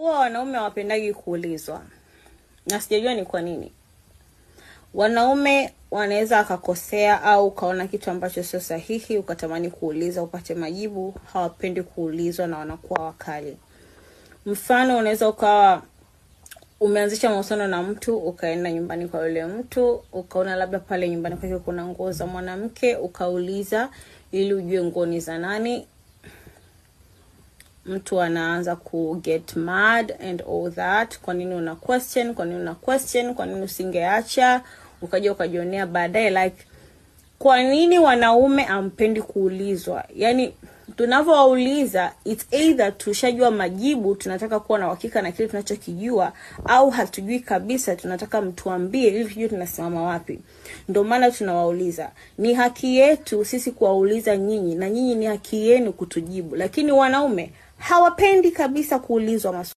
Huwa wanaume hawapendagi kuulizwa, na sijajua ni kwa nini. Wanaume wanaweza akakosea au ukaona kitu ambacho sio sahihi, ukatamani kuuliza upate majibu. Hawapendi kuulizwa na wanakuwa wakali. Mfano, unaweza ukawa umeanzisha mahusiano na mtu, ukaenda nyumbani kwa yule mtu, ukaona labda pale nyumbani kwake kuna nguo za mwanamke, ukauliza ili ujue nguo ni za nani. Mtu anaanza ku get mad and all that. Kwa nini una question? Kwa nini una question? Kwa nini usingeacha ukaja ukajionea baadaye? Like, kwa nini wanaume ampendi kuulizwa? Yani tunavyowauliza it's either tushajua majibu, tunataka kuwa na uhakika na kile tunachokijua, au hatujui kabisa, tunataka mtuambie ili tujue tunasimama wapi. Ndio maana tunawauliza. Ni haki yetu sisi kuwauliza nyinyi, na nyinyi ni haki yenu kutujibu, lakini wanaume hawapendi kabisa kuulizwa maswali.